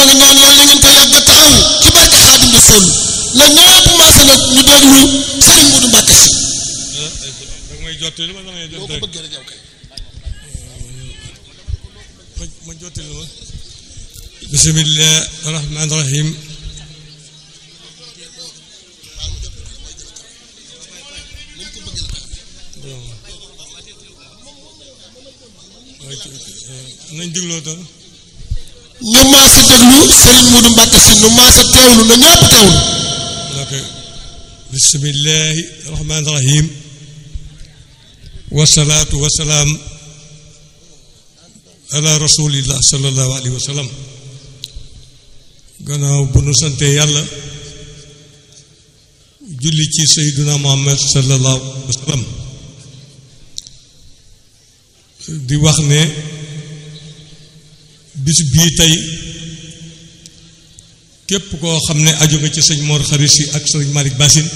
ngi ñaan yàlla ngeen ko yàgg a taxaw ci barke Xaadim Rasuul na ñëpp maase nag ñu déglu Sëriñ Moodu Mbàkke si da may jottali ma damay boo ko jottali bëggee rek yow kay ma jottali ma bismillah rahmaan rahim nañ digloo tam ñu maase déglu Sëriñ Moodu Mbàkke si nu maase teewlu na ñëpp teewlu ok bismillahi rahmaan rahim wasalaatu wasalaam ala rasulillah sallallahu alayhi wa sallam gannaaw bu nu sante yàlla julli ci sayduna muhammad sallallahu alayhi wa sallam di wax ne bis bii tey képp koo xam ne aju nga ci sëñ Mor Xarit Si ak sëñ Malick Bassine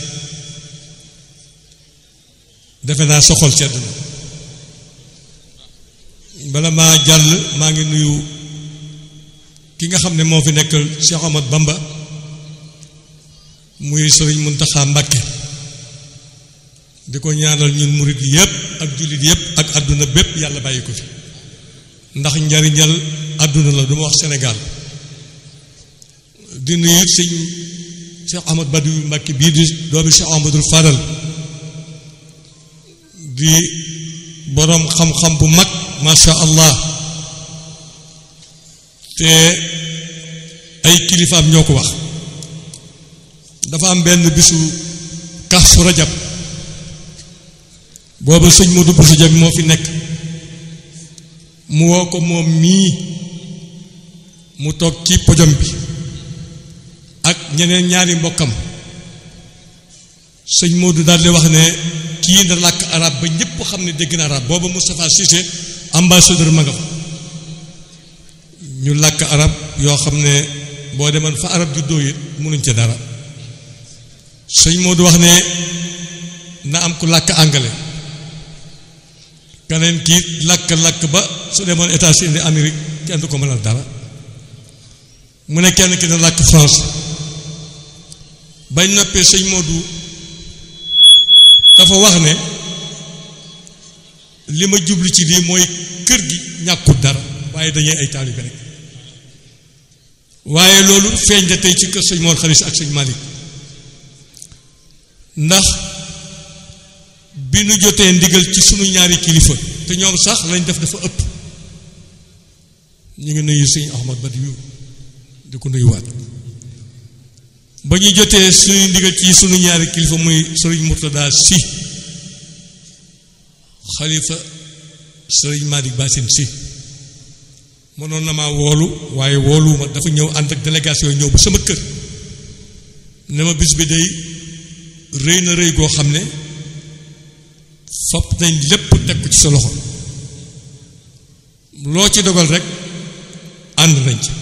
defe naa soxol sedd na bala maa jàll maa ngi nuyu ki nga xam ne moo fi nekkal Cheikh Ahmad Bamba muy sëriñ Muntaxa Mbàkke di ko ñaanal ñun murit yépp ak jullit yépp ak àdduna bépp yàlla bàyyi ko fi ndax njariñal àdduna la du ma wax Sénégal di nuyu sëñ Cheikh Ahmad Badiou Mbàkke bii di doomi Cheikh Ahmadul Fadal di boroom xam-xam bu mag masha allah te ay kilifaam ñoo ko wax dafa am benn bisu Kazu Rajab booba sëñ Modou Bousso Dieng moo fi nekk mu woo ko moom mii mu toog ci pojom bi ak ñeneen ñaari mbokkam sëñ Modou daal di wax ne kii na làkk arab ba ñëpp xam ne dégg na arab booba Moustapha Cissé ambassadeur ma nga fa ñu làkk arab yoo xam ne boo demoon fa arab juddoo it mënuñ ca dara sëñ Modou wax ne na am ku làkk anglais keneen kii làkk-làkk ba su demoon États-Unis Amérique kenn du ko mënal dara mu ne kenn ki na làkk français bañ noppee sëñ Modou dafa wax ne li ma jublu ci lii mooy kër gi ñàkkul dara waaye dañuy ay taalibe rek waaye loolu feeñ na tey ci kër sëñ Mor Xarit ak sëñ Malick ndax bi nu jotee ndigal ci sunu ñaari kilifa te ñoom sax lañ def dafa ëpp ñu ngi nuyu sëñ Ahmad Badiou di ko nuyuwaat ba ñu jotee suñu ndigal ci sunu ñaari kilifa muy sëriñ Murtada si xalifa sëriñ Malick Bassine si mënoon na maa woolu waaye wooluwuma dafa ñëw ànd ak délégation ñëw ba sama kër ne ma bis bi day rëy na rëy goo xam ne fopp nañ lépp teg ko ci sa loxo loo ci dogal rek ànd nañ ci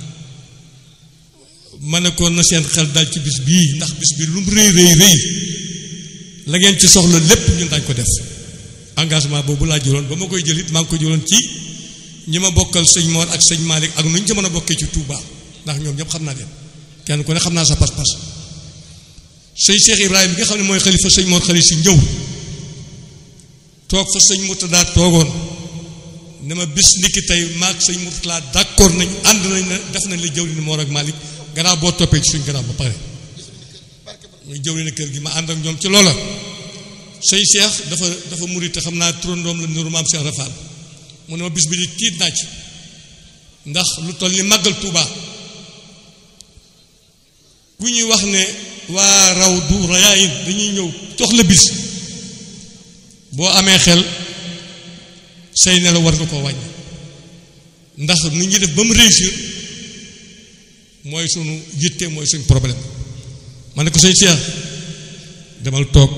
ma ne ko na seen xel dal ci bis bii ndax bis bi lu mu rëy rëy rëy la ngeen ci soxla lépp ñun dañ ko def engagement boobu laa jëloon ba ma koy jëlit maa ngi ko jëloon ci ñi ma bokkal sëñ Mor ak sëñ Malick ak nu ñu ci mën a bokkee ci Touba ndax ñoom ñëpp xam naa leen kenn ku ne xam naa sa pas-pas sëñ Cheikh Ibrahima bi nga xam ne mooy xalifa sëñ Mor Xarit si ñëw toog fa sëñ Murtada toogoon ne ma bis ndikki tey maag sëñ Murtada d'accord nañ ànd nañ ne def nañ la jëw ni Mor ak Malick gannaaw boo toppee ci suñ gannaaw ba pare muy jëw na kër gi ma ànd ak ñoom ci loola sëñ Cheikh dafa dafa murit te xam naa turandoom la niru maam Cheikh Rafal mu ne ma bis bi di tiit naa ci ndax lu toll ni màggal Touba ku ñuy wax ne waa raw du rayaayin dañuy ñëw jox la bis boo amee xel say nelaw war nga koo wàññi ndax nu ñuy def ba mu réussir mooy sunu yitte mooy suñu problème ma ne ko sëñ Cheikh demal toog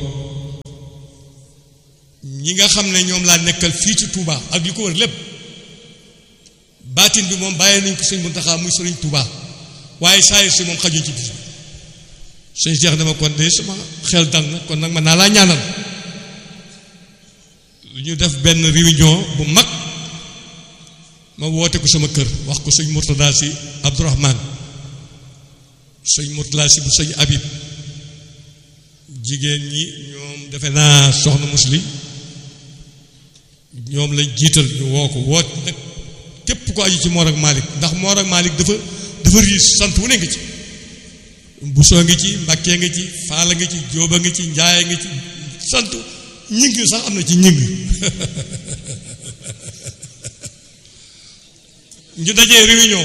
ñi nga xam ne ñoom laa nekkal fii ci Touba ak li ko wër lépp baatin bi moom bàyyee nañ ko sëñ Muntaxa muy sëriñ Touba waaye saa si moom xajuñ ci bis bi sëñ Cheikh dama kon de sama xel dal na kon nag man naa laa ñaanal ñu def benn réunion bu mag ma woote ko sama kër wax ko sëñ Mourtada si Abdourahman sëñ Mourtada si bu sëñ Habib jigéen ñi ñoom defe naa soxna musli ñoom lañ jiital ñu woo ko woot nag képp ko aju ci Mor ak Malick ndax Mor ak Malick dafa dafa riis sant wu ne nga ci Busoo ngi ci Mbàkkee nga ci Faala nga ci Jóoba nga ci Njaay nga ci sant ñing sax am na ci ñing ñu dajee réunion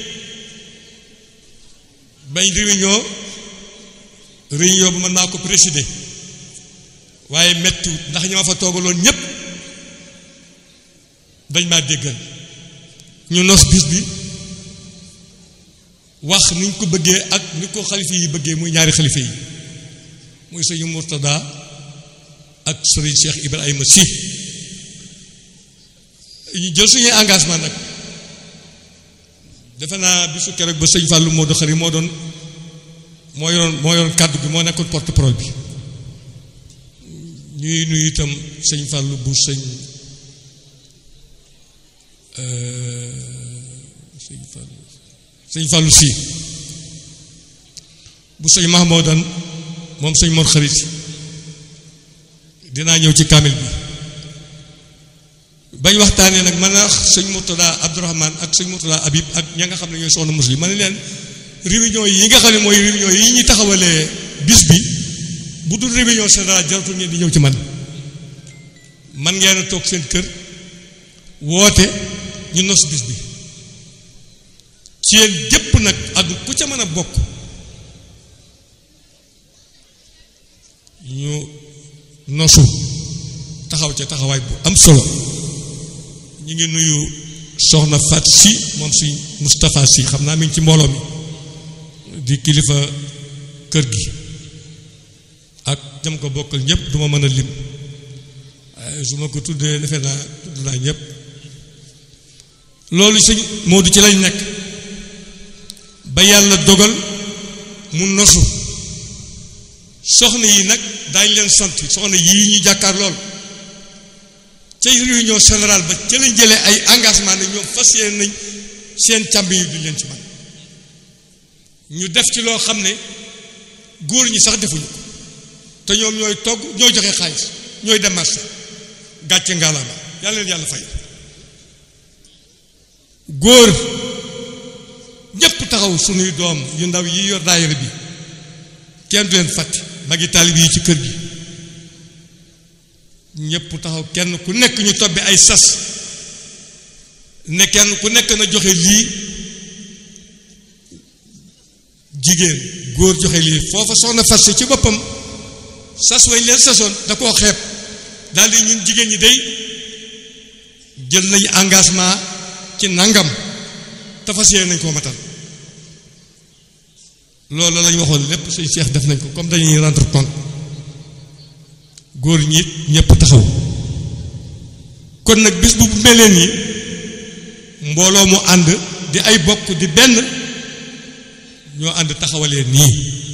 bañ réunion réunion bi man maa ko présider waaye mettu ndax ñoo fa toogaloon ñépp dañ maa déggal ñu nos bis bi wax niñ ko bëggee ak ni ko xalifa yi bëggee muy ñaari xalifa yi muy sëñu Murtada ak sëriñ Cheikh Ibrahima Sy ñu jël suñuy engagement nag defe naa bisu keroog ba sëñ Fallou Modou Khari moo doon moo yoroon moo yoroon kàddu bi moo nekkoon porte parole bi ñuy nuyu itam sëñ Fallou bu sëñ sëñ Fallou sëñ Fallou si bu sëñ Mahmoudan moom sëñ Mor Xarit dinaa ñëw ci kaamil bi bañ waxtaanee nag man a sëñ Murtada Abdourahman ak sëñ Murtada Habib ak ña nga xam ne ñooy soxna muslim ma ne leen réunion yi nga xam ne mooy réunion yi ñuy taxawalee bis bi bu dul réunion générale jaratul ngeen di ñëw ci man man ngeen a toog seen kër woote ñu nos bis bi ci yéen jëpp nag ak ku ca mën a bokk ñu nosu taxaw ca taxawaay bu am solo ñu ngi nuyu soxna Fat si moom si Moustapha si xam naa mi ngi ci mbooloo mi di kilifa kër gi ak jam ko bokkal ñëpp duma mën a lim waaye su ma ko tuddee defe naa tudd naa ñëpp loolu sëñ Moodu ci lañ nekk ba yàlla dogal mu nosu soxna yi nag daañ leen sant soxna yii ñu jàkkaar lool ca réunion générale ba ca lañ jëlee ay engagement ne ñoom fas yéene nañ seen càmb yi duñ leen ci man ñu def ci loo xam ne góor ñi sax defuñu ko te ñoom ñooy togg ñooy joxe xaalis ñooy dem marché gàcce ngaalaama yàlla leen yàlla fay góor ñépp taxaw sunuy doom yu ndaw yi yor daayira bi kenn du leen fàtte magi taalib yi ci kër gi ñépp taxaw kenn ku nekk ñu tobbi ay sas ne kenn ku nekk na joxe lii jigéen góor joxe lii foofa soxna fas ci boppam sas wañ leen sasoon da koo xeeb daal di ñun jigéen ñi day jël nañu engagement ci nangam te fas yéene nañ koo matal loolu lañ waxoon lépp suñ seex def nañ ko comme dañuy rendre compte góor ñi it ñëpp taxaw kon nag bis bu meleen nii mbooloo mu ànd di ay bokk di benn ñoo ànd taxawalee nii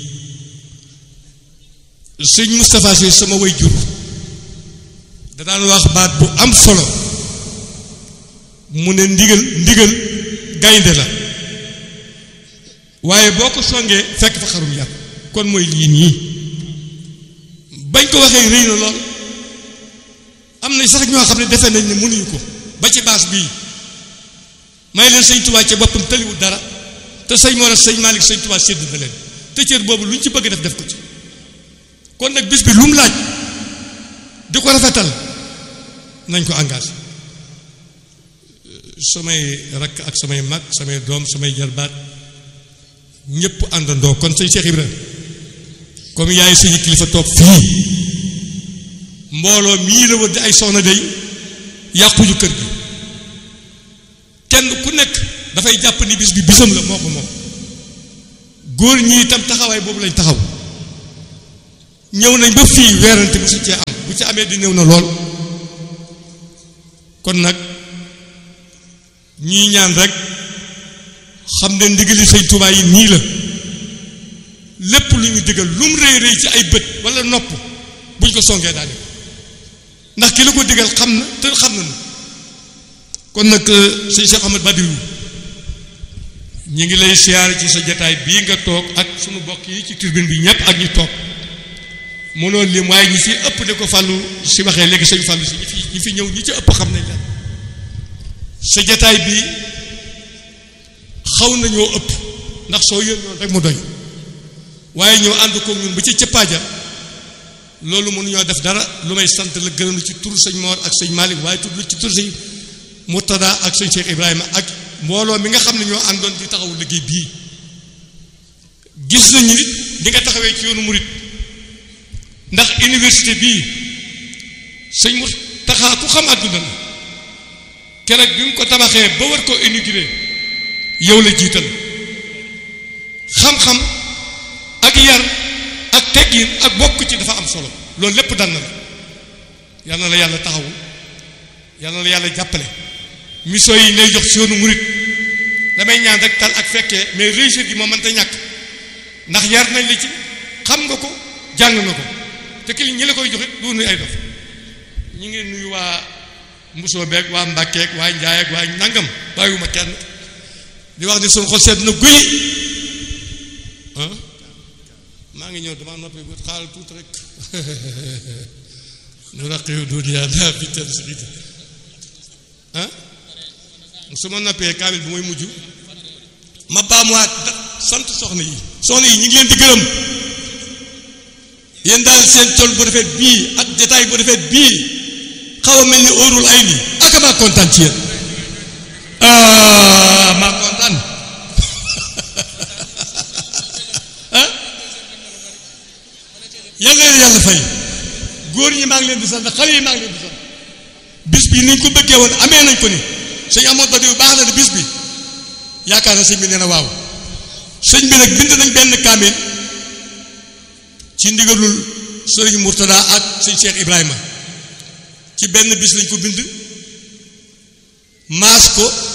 sëñ Moustapha Sy sama way jur da daan wax baat bu am solo mu ne ndigal ndigal gaynde la waaye boo ko songee fekk fa xarum yar kon mooy lii nii bañ ko waxee rëy na lool am na sax ñoo xam ne defe nañ ne mënuñu ko ba ci baas bii may leen sëñ Tuubaa ca boppam tëliwul dara te sëñ Mor sëñ Malick sëñ Tuubaa sédd na leen te cër boobu lu ñu ci bëgg def def ko ci kon nag bis bi lu mu laaj di ko rafetal nañ ko engagé samay rakk ak samay mag samay doom samay jarbaat ñëpp àndandoo kon sëñ Cheikh Ibrahima comme yaay suñu kilifa toog fii mbooloo mii la wër di ay soxna day yàquñu kër gi kenn ku nekk dafay jàpp ni bis bi bisam la moo ko moom góor ñi itam taxawaay boobu lañ taxaw ñëw nañ ba fii weerante bu su cee am bu ci amee di néew na lool kon nag ñii ñaan rek xam ne ndigali sëñ Tuubaa yi nii la lépp lu ñu digal lu mu rëy rëy ci ay bët wala nopp buñ ko songee daane ndax ki la ko digal xam na te xam na kon nag sëñ Cheikh Ahmad Badiou ñu ngi lay siyaare ci sa jataay bii nga toog ak sunu bokk yi ci tribune bi ñëpp ak ñi toog mënoon lim waaye ñi fi ëpp de ko fàllu si waxee léegi sëñ fàllu si ñi fi ñi fi ñëw ñi ci ëpp xam nañ la sa jataay bi xaw nañoo ëpp ndax soo yën noonu rek mu doy waaye ñëw ànd ko ñun ba ci cëppaaja loolu mënuñoo def dara lu may sant la gërëm ci tur sëñ Mor ak sëñ Malick waaye tudd ci tur sëñ Murtada ak sëñ Cheikh Ibrahima ak mbooloo mi nga xam ne ñoo àndoon di taxawu liggéey bii gis nañu nit di nga taxawee ci yoonu murit ndax université bii sëñ mu taxaa ku xam àdduna la keroog bi mu ko tabaxee ba war koo inauguré yow la jiital xam-xam ak yar ak teggin ak bokk ci dafa am solo loolu lépp dal na la yal na la yàlla taxawu yal na la yàlla jàppale mission yi lay jox si yoonu murit damay ñaan rek tal ak fekkee mais réussite gi moo mënta ñàkk ndax yar nañ la ci xam nga ko jàng nga ko te ki ñi la koy joxe du nuy ay dof ñu ngi nuyu waa mbusoo beeg waa mbàkkeeg waa njaay ak waa nangam bàyyiwuma kenn di wax ni suñu xol sedd na guy ah maa ngi ñëw dama noppi bu xaaral tuuti rek nu raqiyu dunia daa fi ten sirite ah su ma noppee kaamil bi mooy mujj ma baamuwaat sant soxna yi soxna yi ñu ngi leen di gërëm yéen daal seen col bu rafet bii ak détail bu rafet bii xaw a mel ni óorul ay nii ak maa kontaan ci yéen ah maa kontaan ah yàlla leen yàlla fay góor ñi maa ngi leen di sant xale yi maa ngi leen di sant bis bi ni ñu ko bëggee woon amee nañ ko ni sëñ amoon ba diw baax na de bis bi yaakaar na sëñ bi nee na waaw sëñ bi nag bind nañ benn kaamil ci ndigalul sëriñ Murtada ak sëñ Cheikh Ibrahima ci benn bis lañ ko bind maas ko